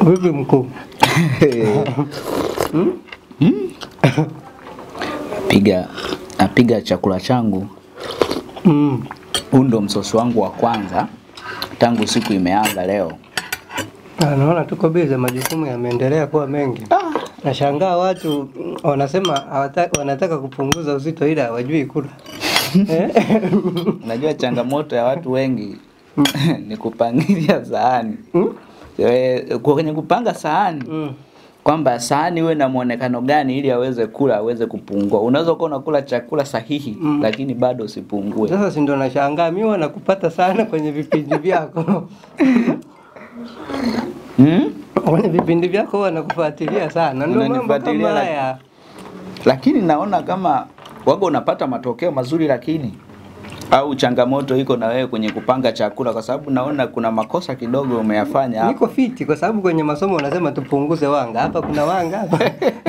Vipi mkuu? Piga napiga chakula changu. Mm. Huu ndo msosi wangu wa kwanza tangu siku imeanza leo. Ah, Naona tuko bize, majukumu yameendelea kuwa mengi. Nashangaa watu mm, wanasema hawata- wanataka kupunguza uzito ila hawajui kula. Eh? Unajua changamoto ya watu wengi ni kupangilia sahani. Eh, Kwenye kupanga sahani Mm. kwamba sahani iwe na muonekano gani ili aweze kula aweze kupungua. Unaweza kuwa unakula chakula sahihi Mm. lakini bado usipungue. Sasa si ndo nashangaa mimi wanakupata sana kwenye vipindi vyako. Hmm? kwenye vipindi vyako wanakufuatilia sana, ndio mambo Unanifuatilia, kama lakini- haya. Lakini naona kama waga unapata matokeo mazuri, lakini au changamoto iko na wewe kwenye kupanga chakula, kwa sababu naona kuna makosa kidogo umeyafanya hapo. Niko fiti kwa sababu kwenye masomo unasema tupunguze wanga. Hapa kuna wanga hapa.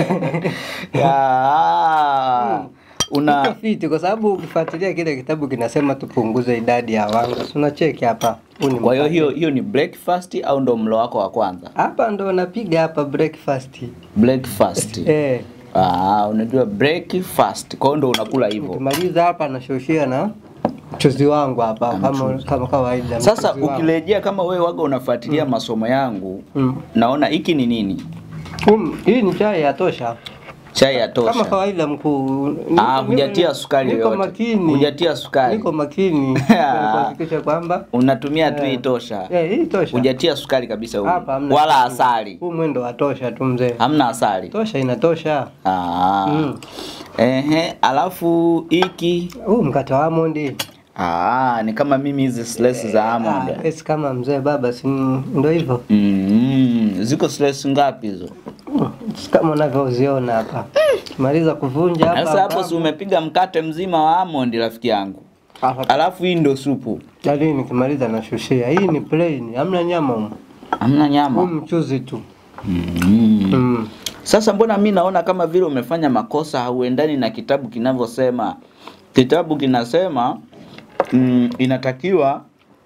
Ya, una Niko fiti kwa sababu ukifuatilia kile kitabu kinasema tupunguze idadi ya wanga. Si unacheki hapa. Huu ni kwa hiyo mkate. hiyo hiyo ni breakfast au ndo mlo wako wa kwanza? hapa ndo napiga hapa breakfast. Breakfast. Eh, Ah, unajua breakfast. Kwa hiyo ndo unakula hivyo. ukimaliza hapa nashushia na mchuzi wangu hapa kama kama kawaida. Sasa mchuzi wangu. ukirejea kama wewe waga unafuatilia masomo yangu, Mm. naona hiki ni nini? Um, hii ni chai ya tosha. Chai ya Kama tosha. kawaida mkuu. Ah, Niko- hujatia niko- sukari Niko yoyote. makini. Hujatia sukari. Niko makini kuhakikisha kwamba Unatumia tu Eh. hii tosha. eh, hii tosha. Hujatia sukari kabisa humu. Hapa hamna Wala sukari. asali. Huu mwendo wa tosha tu mzee. Hamna asali. Tosha inatosha. Ah. Mm. Ehe, alafu hiki Huu mkate wa almond. ah, ni kama mimi hizi slice za almond. Ah, esi kama mzee baba si ndio hivyo. Mm, ziko slice ngapi hizo? Mm, si kama unavyoziona hapa. Maliza kuvunja hapa. Sasa hapo si umepiga mkate mzima wa almond rafiki yangu. Hapa. Alafu hii ndo supu. Yaani nikimaliza nashushia. Hii ni plain, hamna nyama humu. Hamna Huu nyama. mchuzi tu. Mm. Mm. Sasa mbona mi naona kama vile umefanya makosa, hauendani na kitabu kinavyosema. Kitabu kinasema mm, inatakiwa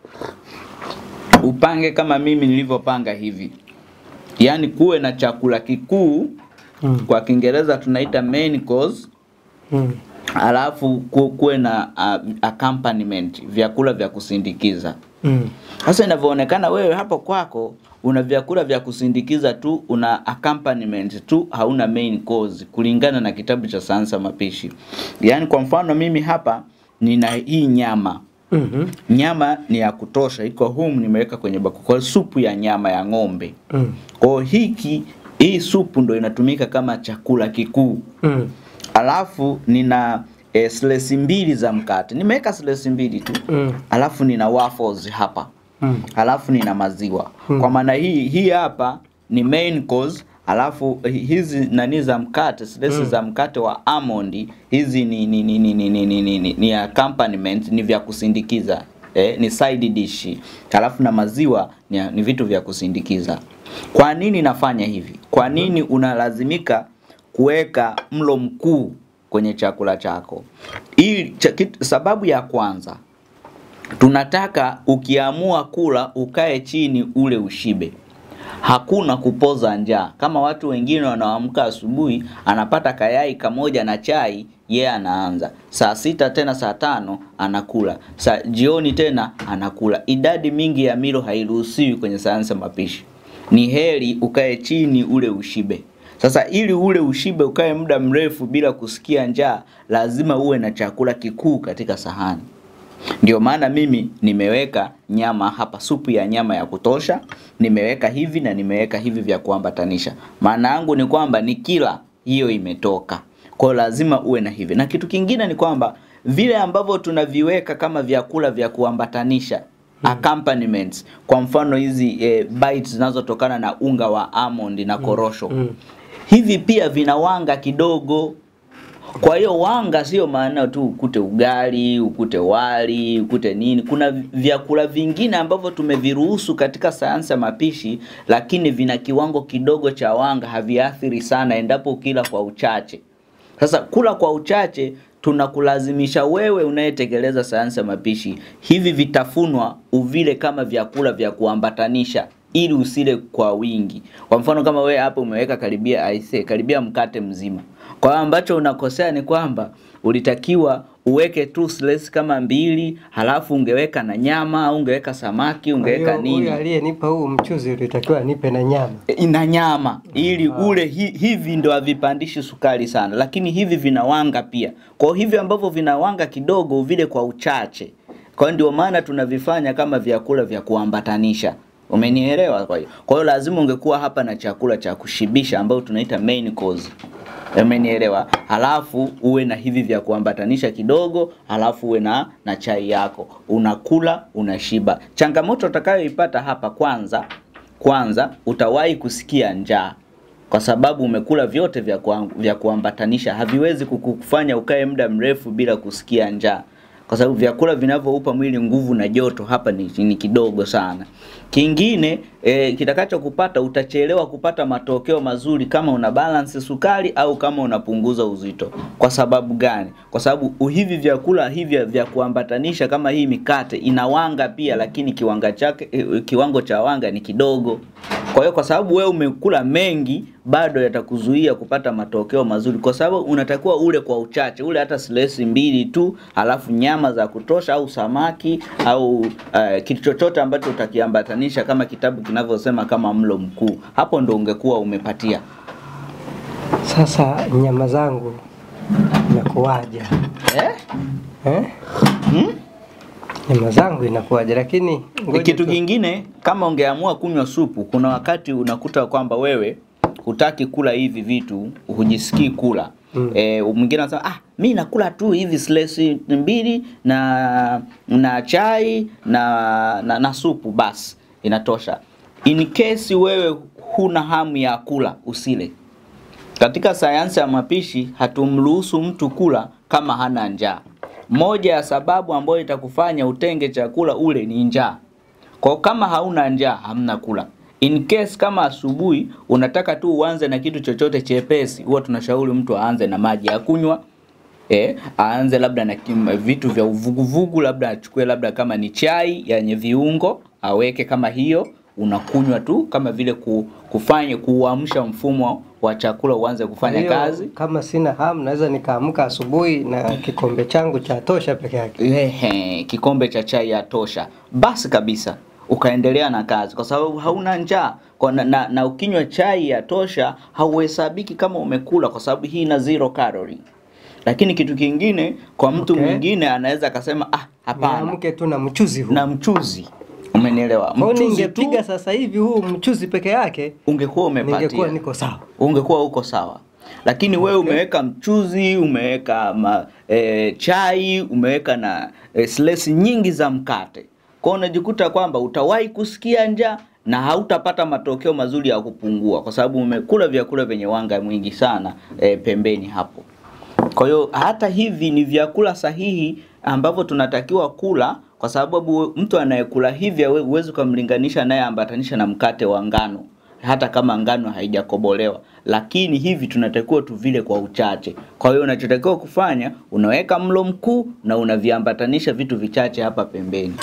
upange kama mimi nilivyopanga hivi, yaani kuwe na chakula kikuu, Mm. kwa Kiingereza tunaita main course, Mm. alafu ku- kuwe na uh, accompaniment, vyakula vya kusindikiza. Mm. Sasa inavyoonekana wewe hapo kwako una vyakula vya kusindikiza tu, una accompaniment tu, hauna main course kulingana na kitabu cha sayansi ya mapishi. Yaani kwa mfano mimi hapa nina hii nyama. Mhm. Nyama ni ya kutosha, iko humu nimeweka kwenye bakuli. Kwa hiyo supu ya nyama ya ng'ombe. Mm. Kwa hiyo hiki hii supu ndo inatumika kama chakula kikuu. Mm. Alafu nina e, slesi mbili za mkate. Nimeweka slesi mbili tu. Mm. Alafu nina waffles hapa Mm. alafu nina maziwa Hmm. kwa maana hii hii hapa ni main course alafu hi- hizi nani za mkate slesi Hmm. za mkate wa almond hizi ni ni ni ni ni ni, ni, ni, ni, ni accompaniment ni vya kusindikiza eh, ni side dish alafu na maziwa ni, ni vitu vya kusindikiza kwa nini nafanya hivi kwa nini unalazimika kuweka mlo mkuu kwenye chakula chako hii cha, kitu- sababu ya kwanza tunataka ukiamua kula ukae chini ule ushibe hakuna kupoza njaa kama watu wengine wanaoamka asubuhi anapata kayai kamoja na chai yeye anaanza saa sita tena saa tano anakula saa jioni tena anakula idadi mingi ya milo hairuhusiwi kwenye sayansi ya mapishi ni heri ukae chini ule ushibe sasa ili ule ushibe ukae muda mrefu bila kusikia njaa lazima uwe na chakula kikuu katika sahani ndio maana mimi nimeweka nyama hapa, supu ya nyama ya kutosha, nimeweka hivi na nimeweka hivi vya kuambatanisha. Maana yangu ni kwamba ni kila hiyo imetoka, kwa hiyo lazima uwe na hivi. Na kitu kingine ni kwamba vile ambavyo tunaviweka kama vyakula vya kuambatanisha accompaniments, kwa mfano hizi eh, bites zinazotokana na unga wa almond na korosho Mm. hivi pia vina wanga kidogo kwa hiyo wanga sio maana tu ukute ugali, ukute wali, ukute nini. Kuna vyakula vingine ambavyo tumeviruhusu katika sayansi ya mapishi, lakini vina kiwango kidogo cha wanga, haviathiri sana endapo ukila kwa uchache. Sasa kula kwa uchache tunakulazimisha wewe unayetekeleza sayansi ya mapishi, hivi vitafunwa uvile kama vyakula vya kuambatanisha ili usile kwa wingi. Kwa mfano kama wewe hapo umeweka karibia aise, karibia mkate mzima. Kwa hiyo ambacho unakosea ni kwamba ulitakiwa uweke tu slice kama mbili, halafu ungeweka na nyama au ungeweka samaki, ungeweka Huyo- nini Huyu aliyenipa huu mchuzi ulitakiwa nipe na nyama. ina nyama ili ule hi, hivi ndo havipandishi sukari sana, lakini hivi vinawanga pia. Kwa hiyo hivi ambavyo vinawanga kidogo vile kwa uchache. Kwa hiyo ndio maana tunavifanya kama vyakula vya kuambatanisha. Umenielewa? Kwa hiyo kwa hiyo lazima ungekuwa hapa na chakula cha kushibisha ambao tunaita main course. Umenielewa? Halafu uwe na hivi vya kuambatanisha kidogo, halafu uwe na na chai yako. Unakula, unashiba. Changamoto utakayoipata hapa kwanza kwanza utawahi kusikia njaa kwa sababu umekula vyote vya, kuam, vya kuambatanisha haviwezi kukufanya ukae muda mrefu bila kusikia njaa kwa sababu vyakula vinavyoupa mwili nguvu na joto hapa ni, ni kidogo sana. Kingine e, kitakachokupata utachelewa kupata matokeo mazuri kama una balance sukari au kama unapunguza uzito. Kwa sababu gani? Kwa sababu hivi vyakula hivi vya kuambatanisha kama hii mikate inawanga pia, lakini kiwanga chake e, kiwango cha wanga ni kidogo. Kwa hiyo kwa sababu wewe umekula mengi, bado yatakuzuia kupata matokeo mazuri, kwa sababu unatakiwa ule kwa uchache, ule hata silesi mbili tu, alafu nyama za kutosha au samaki au uh, kitu chochote ambacho utakiambatanisha kama kitabu kinavyosema kama mlo mkuu. Hapo ndo ungekuwa umepatia. Sasa nyama zangu inakuwaje? Eh? Eh? Hmm? Nyama zangu inakuwaje? Lakini ngoja Kitu tu- kingine kama ungeamua kunywa supu, kuna wakati unakuta kwamba wewe hutaki kula hivi vitu, hujisikii kula. Mm. E, mwingine anasema ah, mi nakula tu hivi slice mbili na na chai na na, na supu basi inatosha. In case wewe huna hamu ya kula, usile. Katika sayansi ya mapishi hatumruhusu mtu kula kama hana njaa. Moja ya sababu ambayo itakufanya utenge chakula ule ni njaa. Kwa kama hauna njaa hamna kula. In case kama asubuhi unataka tu uanze na kitu chochote chepesi, huwa tunashauri mtu aanze na maji ya kunywa. Eh, aanze labda na kim, vitu vya uvuguvugu, labda achukue labda kama ni chai yenye viungo, aweke kama hiyo, unakunywa tu kama vile ku, kufanya kuamsha mfumo wa chakula uanze kufanya Hiyo, kazi. Kama sina hamu naweza nikaamka asubuhi na kikombe changu cha tosha peke yake. Ehe, kikombe cha chai ya tosha, basi kabisa ukaendelea na kazi, kwa sababu hauna njaa kwa na, na, na ukinywa chai ya tosha hauhesabiki kama umekula, kwa sababu hii ina zero calorie. Lakini kitu kingine kwa mtu Okay. mwingine anaweza akasema ah, hapana, Niamke tu na mchuzi huu. na mchuzi. Umenielewa? Kwa hiyo Mchuzi tu ningepiga sasa hivi huu mchuzi peke yake ungekuwa umepatia ningekuwa niko sawa. ungekuwa uko sawa lakini wewe umeweka mchuzi umeweka ma, e, chai umeweka na e, slesi nyingi za mkate kwa hiyo unajikuta kwamba utawahi kusikia njaa na hautapata matokeo mazuri ya kupungua kwa sababu umekula vyakula vyenye wanga mwingi sana e, pembeni hapo kwa hiyo hata hivi ni vyakula sahihi ambavyo tunatakiwa kula, kwa sababu mtu anayekula hivi hawe- huwezi ukamlinganisha anayeambatanisha na mkate wa ngano, hata kama ngano haijakobolewa, lakini hivi tunatakiwa tuvile kwa uchache. Kwa hiyo unachotakiwa kufanya, unaweka mlo mkuu na unaviambatanisha vitu vichache hapa pembeni.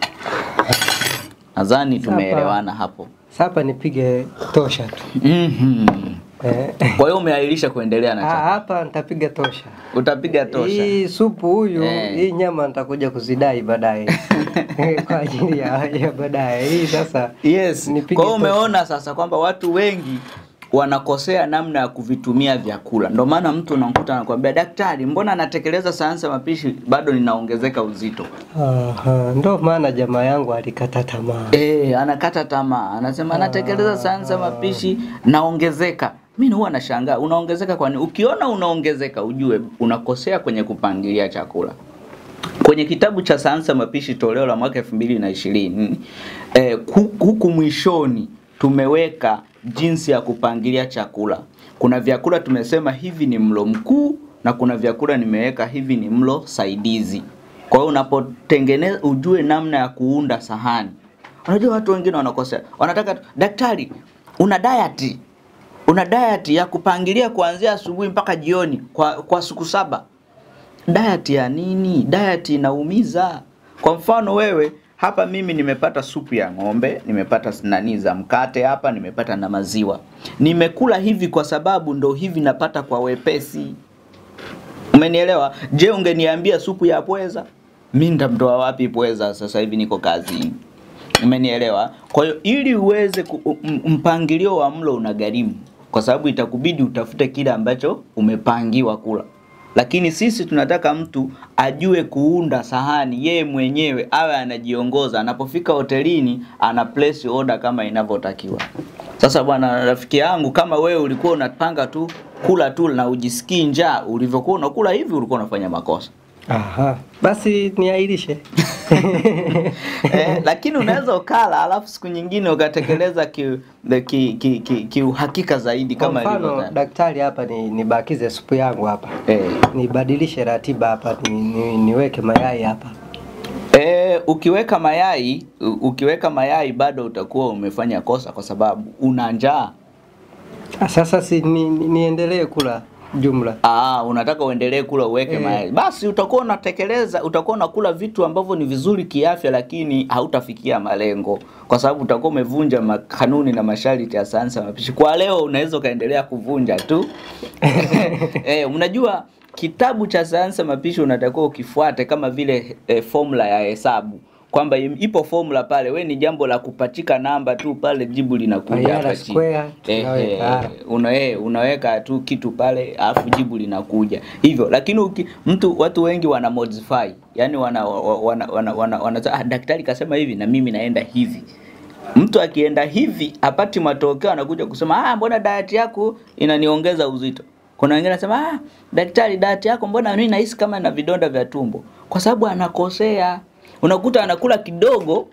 Nadhani tumeelewana hapo. Sasa hapa nipige tosha tu. Mhm. Eh. Kwa hiyo umeahirisha kuendelea na Ah, chakula. hapa nitapiga tosha. Utapiga tosha. Hii supu huyu, Eh. hii nyama nitakuja kuzidai baadaye. Kwa ajili ya, ya baadaye. Hii sasa Yes. nipige Kwa hiyo tosha. umeona sasa kwamba watu wengi wanakosea namna ya kuvitumia vyakula. Ndio maana mtu unamkuta anakuambia daktari, mbona anatekeleza sayansi ya mapishi bado ninaongezeka uzito? Aha, ndo maana jamaa yangu alikata tamaa. Eh, anakata tamaa, anasema anatekeleza sayansi ya mapishi naongezeka. Mimi huwa nashangaa unaongezeka kwani? Ukiona unaongezeka ujue unakosea kwenye kupangilia chakula. Kwenye kitabu cha sayansi ya mapishi toleo la mwaka elfu mbili na ishirini eh, hu- huku mwishoni tumeweka jinsi ya kupangilia chakula. Kuna vyakula tumesema hivi ni mlo mkuu na kuna vyakula nimeweka hivi ni mlo saidizi. Kwa hiyo unapotengeneza ujue namna ya kuunda sahani. Unajua watu wengine wanakosea, wanataka tu, daktari, una diet una diet ya kupangilia kuanzia asubuhi mpaka jioni kwa, kwa siku saba. Diet ya nini? Diet inaumiza. Kwa mfano wewe hapa mimi nimepata supu ya ng'ombe, nimepata nani za mkate hapa, nimepata na maziwa. Nimekula hivi kwa sababu ndo hivi napata kwa wepesi. Umenielewa? Je, ungeniambia supu ya pweza? Mi ndamtoa wapi pweza? Sasa hivi niko kazini. Umenielewa? Kwa hiyo ili uweze ku, m- mpangilio wa mlo unagharimu, kwa sababu itakubidi utafute kile ambacho umepangiwa kula. Lakini sisi tunataka mtu ajue kuunda sahani yeye mwenyewe, awe anajiongoza. Anapofika hotelini ana place order kama inavyotakiwa. Sasa bwana rafiki yangu, kama wewe ulikuwa unapanga tu kula tu na ujisikii njaa, ulivyokuwa unakula hivi, ulikuwa unafanya makosa. Aha. Basi niairishe. eh, lakini unaweza ukala alafu siku nyingine ukatekeleza ki, ki, ki, ki, kiuhakika zaidi Kwa kama mfano ilivyo daktari hapa ni nibakize supu yangu hapa. eh. Nibadilishe ratiba hapa ni, ni, niweke mayai hapa. Eh, ukiweka mayai u- ukiweka mayai bado utakuwa umefanya kosa kwa sababu una njaa. Ah, Sasa si ni, ni, niendelee kula jumla. Ah, unataka uendelee kula uweke Eh. mayai. Basi utakuwa unatekeleza, utakuwa unakula vitu ambavyo ni vizuri kiafya, lakini hautafikia malengo kwa sababu utakuwa umevunja ma- kanuni na masharti ya sayansi ya mapishi. Kwa leo unaweza ukaendelea kuvunja tu. eh, unajua kitabu cha sayansi ya mapishi unatakiwa ukifuate kama vile eh, formula ya hesabu kwamba im- ipo formula pale, we ni jambo la kupachika namba tu pale, jibu linakuja Ayala hapa chini. square, Eh, tunaweka. eh, una, eh, unaweka tu kitu pale alafu jibu linakuja hivyo, lakini uki, mtu watu wengi wana modify, yani wana wana, wana, wana, wana, ah, daktari kasema hivi na mimi naenda hivi. Mtu akienda hivi apati matokeo, anakuja kusema ah, mbona diet yako inaniongeza uzito. Kuna wengine anasema ah, daktari, diet yako mbona mimi nahisi kama na vidonda vya tumbo, kwa sababu anakosea. Unakuta anakula kidogo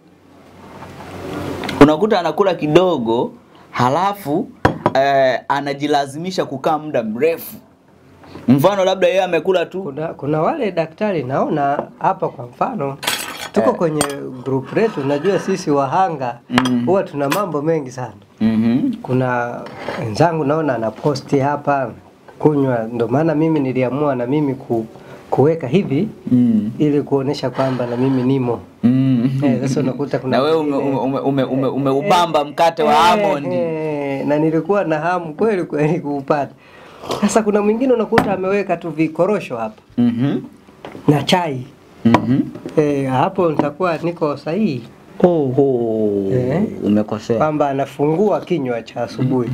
unakuta anakula kidogo halafu eh, anajilazimisha kukaa muda mrefu. Mfano labda yeye amekula tu Kuna, kuna wale daktari naona hapa kwa mfano tuko Eh. kwenye group letu, najua sisi wahanga Mm. huwa tuna mambo mengi sana. Mhm. Kuna wenzangu naona anaposti hapa kunywa, ndio maana mimi niliamua na mimi ku, kuweka hivi Mm. ili kuonesha kwamba na mimi nimo. Mm. Eh, sasa unakuta kuna na wewe ume, mwingine- ume, ume, ume, umeubamba mkate wa Eh, almond. eh, na nilikuwa na hamu kweli kweli kuupata. Sasa kuna mwingine unakuta ameweka tu vikorosho hapa Mhm. na chai Mhm. eh, hapo nitakuwa niko sahihi Oho. Eh. Umekosea. kwamba anafungua kinywa cha asubuhi.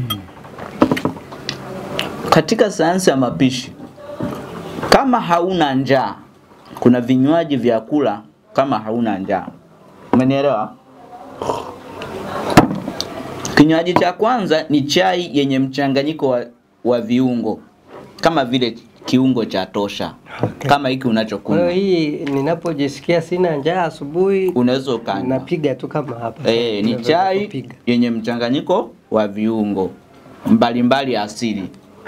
Katika sayansi ya mapishi, kama hauna njaa, kuna vinywaji vya kula kama hauna njaa. Umenielewa? Kinywaji cha kwanza ni chai yenye mchanganyiko wa, wa viungo kama vile kiungo cha tosha, Okay. kama hiki Kwa hiyo unachokunywa hii ninapojisikia sina njaa asubuhi unaweza ukanywa. napiga tu kama hapa. Eh, ni Naweza chai kupiga. yenye mchanganyiko wa viungo mbalimbali asili.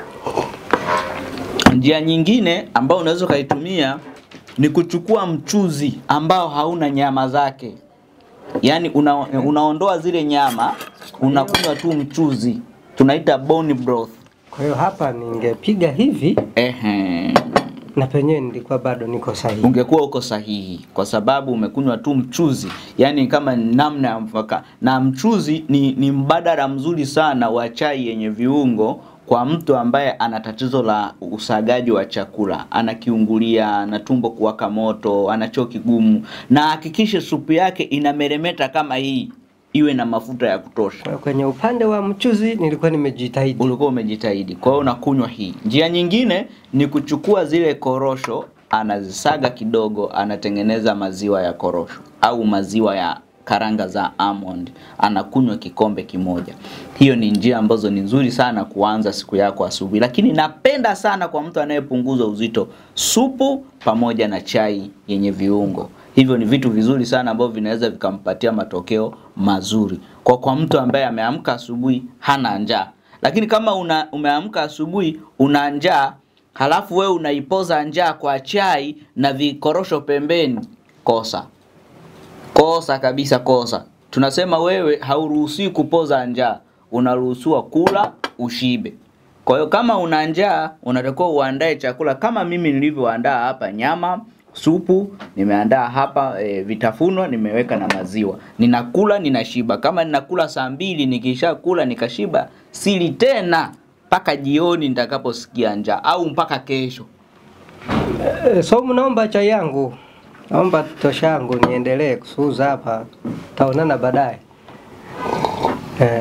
Njia nyingine ambayo unaweza ukaitumia ni kuchukua mchuzi ambao hauna nyama zake, yaani una, unaondoa zile nyama, unakunywa tu mchuzi, tunaita bone broth. Kwa hiyo hapa ningepiga hivi Ehe. na penyewe nilikuwa bado niko sahihi. ungekuwa uko sahihi kwa sababu umekunywa tu mchuzi, yani kama namna ya mfaka. Na mchuzi ni, ni mbadala mzuri sana wa chai yenye viungo kwa mtu ambaye ana tatizo la usagaji wa chakula, ana kiungulia, ana tumbo kuwaka moto, ana choo kigumu, na hakikishe supu yake inameremeta kama hii, iwe na mafuta ya kutosha. Kwa hiyo Kwenye upande wa mchuzi nilikuwa nimejitahidi. ulikuwa umejitahidi. Kwa hiyo unakunywa hii. Njia nyingine ni kuchukua zile korosho, anazisaga kidogo, anatengeneza maziwa ya korosho au maziwa ya karanga za almond, anakunywa kikombe kimoja. Hiyo ni njia ambazo ni nzuri sana kuanza siku yako asubuhi, lakini napenda sana kwa mtu anayepunguza uzito, supu pamoja na chai yenye viungo. Hivyo ni vitu vizuri sana ambavyo vinaweza vikampatia matokeo mazuri kwa kwa mtu ambaye ameamka asubuhi hana njaa. Lakini kama una, umeamka asubuhi una njaa halafu wewe unaipoza njaa kwa chai na vikorosho pembeni, kosa kosa kabisa, kosa. Tunasema wewe hauruhusiwi kupoza njaa, unaruhusiwa kula ushibe. Kwa hiyo kama una njaa, unatakiwa uandae chakula kama mimi nilivyoandaa hapa, nyama supu, nimeandaa hapa e, vitafunwa, nimeweka na maziwa. Ninakula, ninashiba. Kama ninakula saa mbili, nikishakula nikashiba, sili tena mpaka jioni nitakaposikia njaa au mpaka kesho. Eh, So naomba chai yangu, naomba tosha yangu niendelee kusuuza hapa, taonana baadaye. Eh,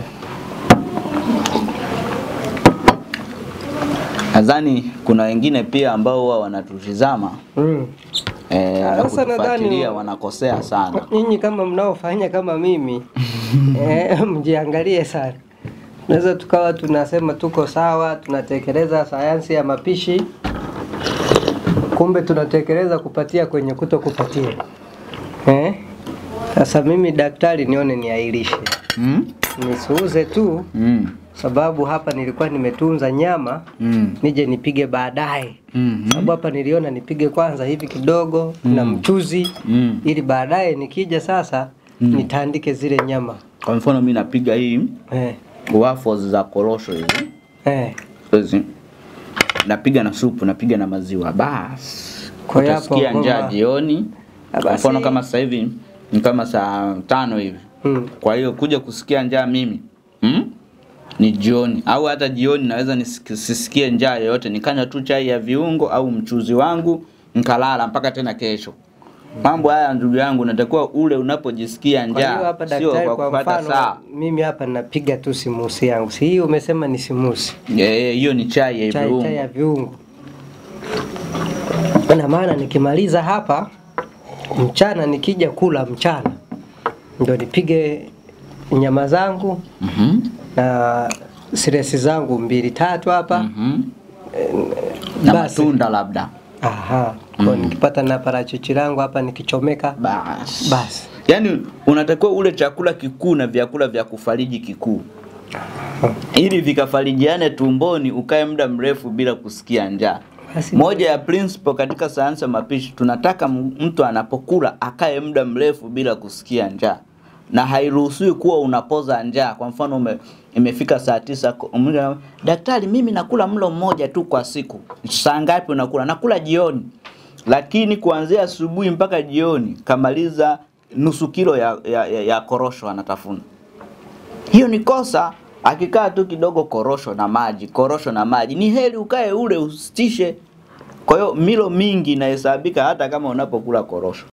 Nadhani kuna wengine pia ambao huwa wanatutizama mm. e, na Sasa nadhani- kutufuatilia wanakosea sana. Nyinyi kama mnaofanya kama mimi eh, mjiangalie sana. Tunaweza tukawa tunasema tuko sawa, tunatekeleza sayansi ya mapishi, kumbe tunatekeleza kupatia kwenye kuto kupatia. Eh? Sasa mimi daktari nione niailishe, Mm? nisuuze tu, Mm. sababu hapa nilikuwa nimetunza nyama Mm. nije nipige baadaye, Mm. sababu hapa niliona nipige kwanza hivi kidogo na mchuzi Mm. ili baadaye nikija sasa nitandike zile nyama Kwa mfano mimi napiga hii eh, waffles za korosho hizi eh. hizi, napiga na supu, napiga na maziwa, basi Kwa hiyo hapo utasikia njaa ngoma- jioni. Ah, Kwa basi- mfano kama sasa hivi ni kama saa tano hivi, Mm. kwa hiyo kuja kusikia njaa mimi mm? ni jioni au hata jioni naweza nisisikie njaa yoyote, nikanywa tu chai ya viungo au mchuzi wangu nikalala mpaka tena kesho. Mambo haya ndugu yangu, natakiwa ule unapojisikia Kwa hiyo njaa, hapa sio daktari, kwa kwa kupata mfano saa. mimi hapa napiga tu simusi yangu, si hii umesema ni simusi Eh, hiyo ni chai ya chai, viungo. chai ya viungo. Na maana nikimaliza hapa mchana, nikija kula mchana ndo nipige nyama zangu Mhm. na siresi zangu mbili tatu hapa Mhm. Na basi. matunda labda. Aha, kwa nikipata na parachichi langu hapa nikichomeka Basi. basi. Yaani unatakiwa ule chakula kikuu na vyakula vya kufariji kikuu. Ili vikafarijiane tumboni ukae muda mrefu bila kusikia njaa. Basi Moja ya principle katika sayansi ya mapishi tunataka m- mtu anapokula akae muda mrefu bila kusikia njaa. Na hairuhusiwi kuwa unapoza njaa. Kwa mfano ume, imefika saa tisa ko- ume- daktari, mimi nakula mlo mmoja tu kwa siku. Saa ngapi unakula? Nakula jioni. Lakini kuanzia asubuhi mpaka jioni kamaliza nusu kilo ya, ya, ya, ya korosho anatafuna. Hiyo ni kosa. Akikaa tu kidogo korosho na maji, korosho na maji, ni heri ukae ule usitishe. Kwa hiyo milo mingi inahesabika hata kama unapokula korosho.